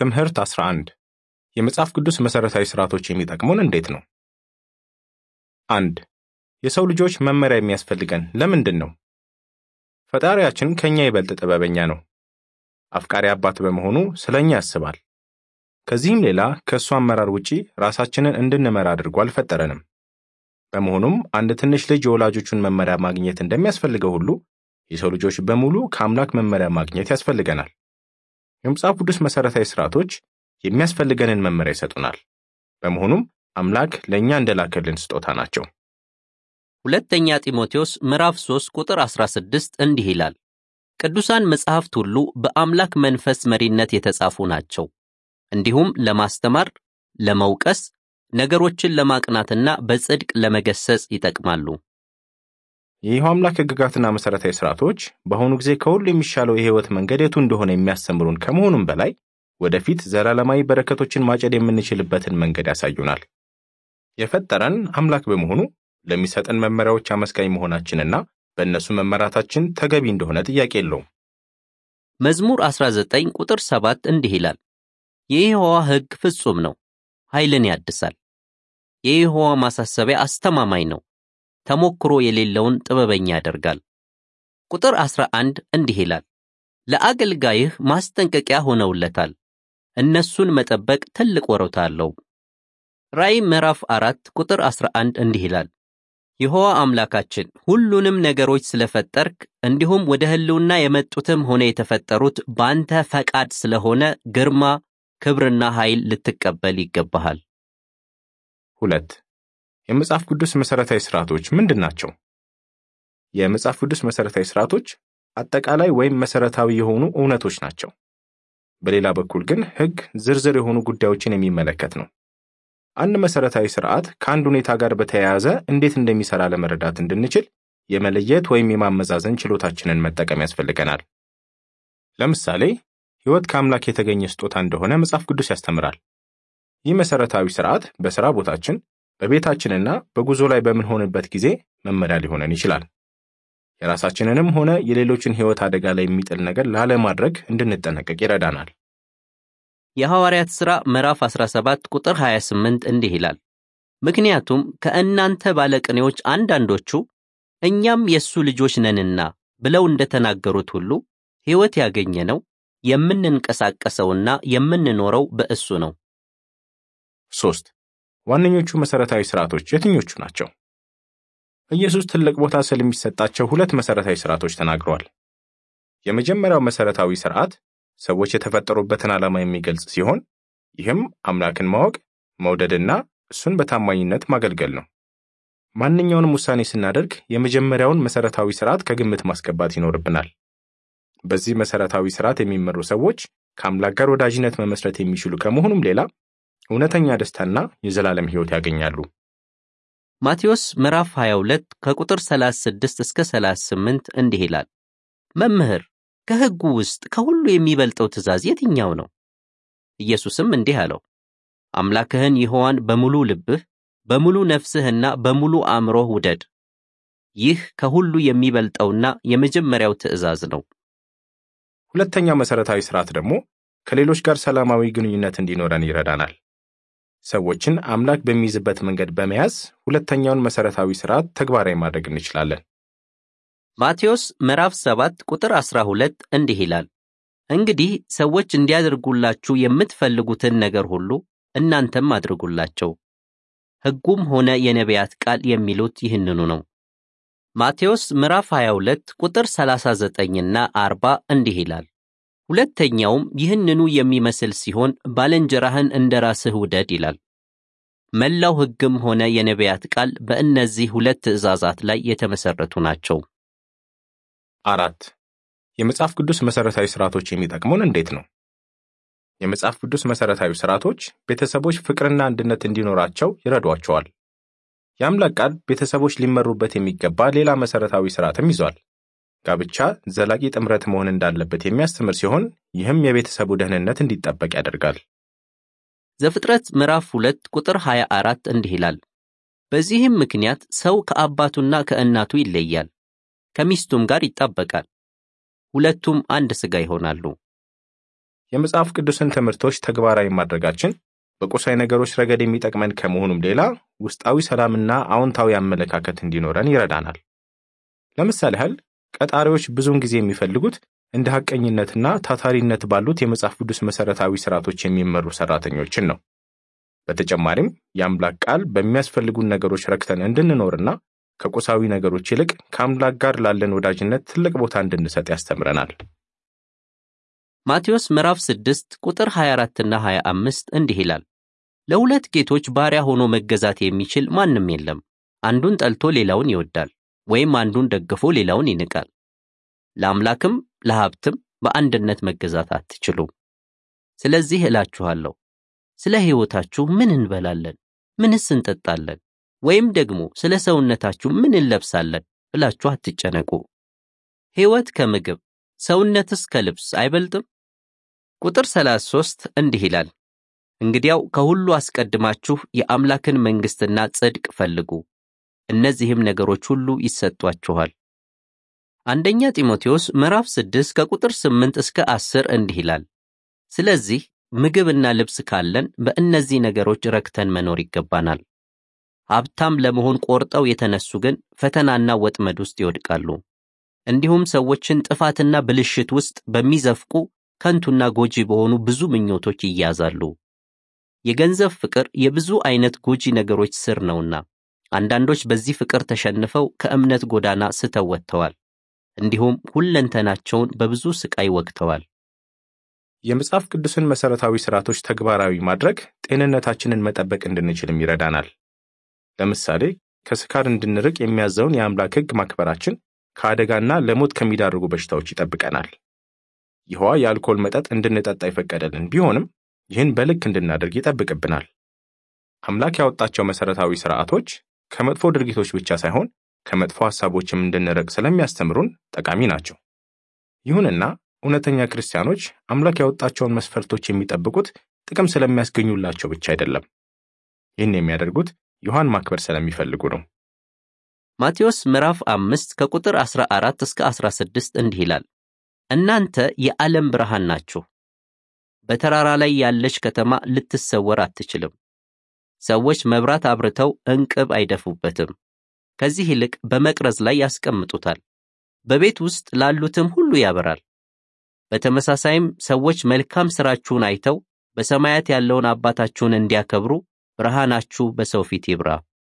ትምህርት 11 የመጽሐፍ ቅዱስ መሠረታዊ ሥርዓቶች የሚጠቅሙን እንዴት ነው? አንድ የሰው ልጆች መመሪያ የሚያስፈልገን ለምንድን ነው? ፈጣሪያችን ከእኛ ይበልጥ ጥበበኛ ነው። አፍቃሪ አባት በመሆኑ ስለ እኛ ያስባል። ከዚህም ሌላ ከእሱ አመራር ውጪ ራሳችንን እንድንመራ አድርጎ አልፈጠረንም። በመሆኑም አንድ ትንሽ ልጅ የወላጆቹን መመሪያ ማግኘት እንደሚያስፈልገው ሁሉ የሰው ልጆች በሙሉ ከአምላክ መመሪያ ማግኘት ያስፈልገናል። የመጽሐፍ ቅዱስ መሠረታዊ ሥርዓቶች የሚያስፈልገንን መመሪያ ይሰጡናል። በመሆኑም አምላክ ለእኛ እንደላከልን ስጦታ ናቸው። ሁለተኛ ጢሞቴዎስ ምዕራፍ 3 ቁጥር 16 እንዲህ ይላል፣ ቅዱሳን መጻሕፍት ሁሉ በአምላክ መንፈስ መሪነት የተጻፉ ናቸው፣ እንዲሁም ለማስተማር፣ ለመውቀስ፣ ነገሮችን ለማቅናትና በጽድቅ ለመገሰጽ ይጠቅማሉ። የይሖዋ አምላክ ሕግጋትና መሠረታዊ ሥርዓቶች በአሁኑ ጊዜ ከሁሉ የሚሻለው የሕይወት መንገድ የቱ እንደሆነ የሚያስተምሩን ከመሆኑም በላይ ወደፊት ዘላለማዊ በረከቶችን ማጨድ የምንችልበትን መንገድ ያሳዩናል። የፈጠረን አምላክ በመሆኑ ለሚሰጠን መመሪያዎች አመስጋኝ መሆናችንና በእነሱ መመራታችን ተገቢ እንደሆነ ጥያቄ የለውም። መዝሙር 19 ቁጥር 7 እንዲህ ይላል፣ የይሖዋ ሕግ ፍጹም ነው፣ ኃይልን ያድሳል። የይሖዋ ማሳሰቢያ አስተማማኝ ነው፣ ተሞክሮ የሌለውን ጥበበኛ ያደርጋል። ቁጥር 11 እንዲህ ይላል፣ ለአገልጋይህ ማስጠንቀቂያ ሆነውለታል፣ እነሱን መጠበቅ ትልቅ ወሮታ አለው። ራእይ ምዕራፍ 4 ቁጥር 11 እንዲህ ይላል፣ ይሖዋ አምላካችን ሁሉንም ነገሮች ስለፈጠርክ እንዲሁም ወደ ሕልውና የመጡትም ሆነ የተፈጠሩት በአንተ ፈቃድ ስለሆነ ግርማ፣ ክብርና ኃይል ልትቀበል ይገባሃል። ሁለት የመጽሐፍ ቅዱስ መሠረታዊ ሥርዓቶች ምንድን ናቸው? የመጽሐፍ ቅዱስ መሠረታዊ ሥርዓቶች አጠቃላይ ወይም መሠረታዊ የሆኑ እውነቶች ናቸው። በሌላ በኩል ግን ሕግ ዝርዝር የሆኑ ጉዳዮችን የሚመለከት ነው። አንድ መሠረታዊ ሥርዓት ከአንድ ሁኔታ ጋር በተያያዘ እንዴት እንደሚሠራ ለመረዳት እንድንችል የመለየት ወይም የማመዛዘን ችሎታችንን መጠቀም ያስፈልገናል። ለምሳሌ ሕይወት ከአምላክ የተገኘ ስጦታ እንደሆነ መጽሐፍ ቅዱስ ያስተምራል። ይህ መሠረታዊ ሥርዓት በሥራ ቦታችን፣ በቤታችንና በጉዞ ላይ በምንሆንበት ጊዜ መመሪያ ሊሆነን ይችላል። የራሳችንንም ሆነ የሌሎችን ሕይወት አደጋ ላይ የሚጥል ነገር ላለማድረግ እንድንጠነቀቅ ይረዳናል። የሐዋርያት ሥራ ምዕራፍ 17 ቁጥር 28 እንዲህ ይላል፣ ምክንያቱም ከእናንተ ባለቅኔዎች አንዳንዶቹ እኛም የእሱ ልጆች ነንና ብለው እንደተናገሩት ሁሉ ሕይወት ያገኘነው የምንንቀሳቀሰውና የምንኖረው በእሱ ነው። ሦስት ዋነኞቹ መሠረታዊ ሥርዓቶች የትኞቹ ናቸው? ኢየሱስ ትልቅ ቦታ ስለሚሰጣቸው ሁለት መሠረታዊ ሥርዓቶች ተናግረዋል። የመጀመሪያው መሠረታዊ ሥርዓት ሰዎች የተፈጠሩበትን ዓላማ የሚገልጽ ሲሆን ይህም አምላክን ማወቅ፣ መውደድና እሱን በታማኝነት ማገልገል ነው። ማንኛውንም ውሳኔ ስናደርግ የመጀመሪያውን መሠረታዊ ሥርዓት ከግምት ማስገባት ይኖርብናል። በዚህ መሠረታዊ ሥርዓት የሚመሩ ሰዎች ከአምላክ ጋር ወዳጅነት መመስረት የሚችሉ ከመሆኑም ሌላ እውነተኛ ደስታና የዘላለም ሕይወት ያገኛሉ። ማቴዎስ ምዕራፍ 22 ከቁጥር 36 እስከ 38 እንዲህ ይላል፣ መምህር ከሕጉ ውስጥ ከሁሉ የሚበልጠው ትእዛዝ የትኛው ነው? ኢየሱስም እንዲህ አለው፣ አምላክህን ይሖዋን በሙሉ ልብህ፣ በሙሉ ነፍስህና በሙሉ አእምሮህ ውደድ። ይህ ከሁሉ የሚበልጠውና የመጀመሪያው ትእዛዝ ነው። ሁለተኛው መሠረታዊ ሥርዓት ደግሞ ከሌሎች ጋር ሰላማዊ ግንኙነት እንዲኖረን ይረዳናል። ሰዎችን አምላክ በሚይዝበት መንገድ በመያዝ ሁለተኛውን መሠረታዊ ሥርዓት ተግባራዊ ማድረግ እንችላለን። ማቴዎስ ምዕራፍ 7 ቁጥር 12 እንዲህ ይላል፣ እንግዲህ ሰዎች እንዲያደርጉላችሁ የምትፈልጉትን ነገር ሁሉ እናንተም አድርጉላቸው። ሕጉም ሆነ የነቢያት ቃል የሚሉት ይህንኑ ነው። ማቴዎስ ምዕራፍ 22 ቁጥር 39ና 40 እንዲህ ይላል፣ ሁለተኛውም ይህንኑ የሚመስል ሲሆን ባልንጀራህን እንደ ራስህ ውደድ ይላል። መላው ሕግም ሆነ የነቢያት ቃል በእነዚህ ሁለት ትእዛዛት ላይ የተመሠረቱ ናቸው። አራት የመጽሐፍ ቅዱስ መሠረታዊ ሥርዓቶች የሚጠቅሙን እንዴት ነው? የመጽሐፍ ቅዱስ መሠረታዊ ሥርዓቶች ቤተሰቦች ፍቅርና አንድነት እንዲኖራቸው ይረዷቸዋል። የአምላክ ቃል ቤተሰቦች ሊመሩበት የሚገባ ሌላ መሠረታዊ ሥርዓትም ይዟል። ጋብቻ ዘላቂ ጥምረት መሆን እንዳለበት የሚያስተምር ሲሆን ይህም የቤተሰቡ ደህንነት እንዲጠበቅ ያደርጋል። ዘፍጥረት ምዕራፍ 2 ቁጥር 24 እንዲህ ይላል፣ በዚህም ምክንያት ሰው ከአባቱና ከእናቱ ይለያል፣ ከሚስቱም ጋር ይጣበቃል፣ ሁለቱም አንድ ሥጋ ይሆናሉ። የመጽሐፍ ቅዱስን ትምህርቶች ተግባራዊ ማድረጋችን በቁሳዊ ነገሮች ረገድ የሚጠቅመን ከመሆኑም ሌላ ውስጣዊ ሰላምና አዎንታዊ አመለካከት እንዲኖረን ይረዳናል። ለምሳሌ ያህል ቀጣሪዎች ብዙውን ጊዜ የሚፈልጉት እንደ ሐቀኝነትና ታታሪነት ባሉት የመጽሐፍ ቅዱስ መሠረታዊ ሥርዓቶች የሚመሩ ሠራተኞችን ነው። በተጨማሪም የአምላክ ቃል በሚያስፈልጉን ነገሮች ረክተን እንድንኖርና ከቁሳዊ ነገሮች ይልቅ ከአምላክ ጋር ላለን ወዳጅነት ትልቅ ቦታ እንድንሰጥ ያስተምረናል። ማቴዎስ ምዕራፍ 6 ቁጥር 24ና 25 እንዲህ ይላል፣ ለሁለት ጌቶች ባሪያ ሆኖ መገዛት የሚችል ማንም የለም። አንዱን ጠልቶ ሌላውን ይወዳል፣ ወይም አንዱን ደግፎ ሌላውን ይንቃል። ለአምላክም ለሀብትም በአንድነት መገዛት አትችሉም። ስለዚህ እላችኋለሁ ስለ ሕይወታችሁ ምን እንበላለን፣ ምንስ እንጠጣለን፣ ወይም ደግሞ ስለ ሰውነታችሁ ምን እንለብሳለን ብላችሁ አትጨነቁ። ሕይወት ከምግብ ሰውነትስ ከልብስ አይበልጥም? ቁጥር 33 እንዲህ ይላል፣ እንግዲያው ከሁሉ አስቀድማችሁ የአምላክን መንግሥትና ጽድቅ ፈልጉ፣ እነዚህም ነገሮች ሁሉ ይሰጧችኋል። አንደኛ ጢሞቴዎስ ምዕራፍ 6 ከቁጥር 8 እስከ 10 እንዲህ ይላል፣ ስለዚህ ምግብና ልብስ ካለን በእነዚህ ነገሮች ረክተን መኖር ይገባናል። ሀብታም ለመሆን ቆርጠው የተነሱ ግን ፈተናና ወጥመድ ውስጥ ይወድቃሉ። እንዲሁም ሰዎችን ጥፋትና ብልሽት ውስጥ በሚዘፍቁ ከንቱና ጎጂ በሆኑ ብዙ ምኞቶች ይያዛሉ። የገንዘብ ፍቅር የብዙ አይነት ጎጂ ነገሮች ስር ነውና አንዳንዶች በዚህ ፍቅር ተሸንፈው ከእምነት ጎዳና ስተው ወጥተዋል። እንዲሁም ሁለንተናቸውን በብዙ ስቃይ ወግተዋል። የመጽሐፍ ቅዱስን መሠረታዊ ሥርዓቶች ተግባራዊ ማድረግ ጤንነታችንን መጠበቅ እንድንችልም ይረዳናል። ለምሳሌ ከስካር እንድንርቅ የሚያዘውን የአምላክ ሕግ ማክበራችን ከአደጋና ለሞት ከሚዳርጉ በሽታዎች ይጠብቀናል። ይህዋ የአልኮል መጠጥ እንድንጠጣ የፈቀደልን ቢሆንም ይህን በልክ እንድናደርግ ይጠብቅብናል። አምላክ ያወጣቸው መሠረታዊ ሥርዓቶች ከመጥፎ ድርጊቶች ብቻ ሳይሆን ከመጥፎ ሐሳቦችም እንድንርቅ ስለሚያስተምሩን ጠቃሚ ናቸው። ይሁንና እውነተኛ ክርስቲያኖች አምላክ ያወጣቸውን መስፈርቶች የሚጠብቁት ጥቅም ስለሚያስገኙላቸው ብቻ አይደለም። ይህን የሚያደርጉት ዮሐን ማክበር ስለሚፈልጉ ነው። ማቴዎስ ምዕራፍ አምስት ከቁጥር 14 እስከ 16 እንዲህ ይላል፣ እናንተ የዓለም ብርሃን ናችሁ። በተራራ ላይ ያለች ከተማ ልትሰወር አትችልም። ሰዎች መብራት አብርተው እንቅብ አይደፉበትም። ከዚህ ይልቅ በመቅረዝ ላይ ያስቀምጡታል፣ በቤት ውስጥ ላሉትም ሁሉ ያበራል። በተመሳሳይም ሰዎች መልካም ሥራችሁን አይተው በሰማያት ያለውን አባታችሁን እንዲያከብሩ ብርሃናችሁ በሰው ፊት ይብራ።